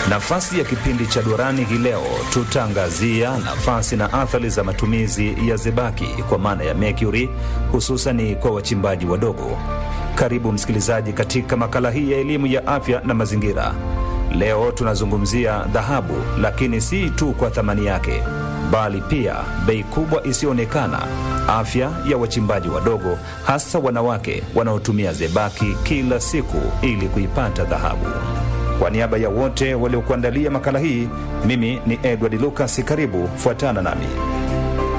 Nafasi ya kipindi cha Durani hii leo tutaangazia nafasi na athari za matumizi ya zebaki kwa maana ya mercury, hususani kwa wachimbaji wadogo. Karibu msikilizaji katika makala hii ya elimu ya afya na mazingira. Leo tunazungumzia dhahabu, lakini si tu kwa thamani yake, bali pia bei kubwa isiyoonekana, afya ya wachimbaji wadogo, hasa wanawake wanaotumia zebaki kila siku ili kuipata dhahabu. Kwa niaba ya wote waliokuandalia makala hii, mimi ni Edward Lucas. Karibu, fuatana nami.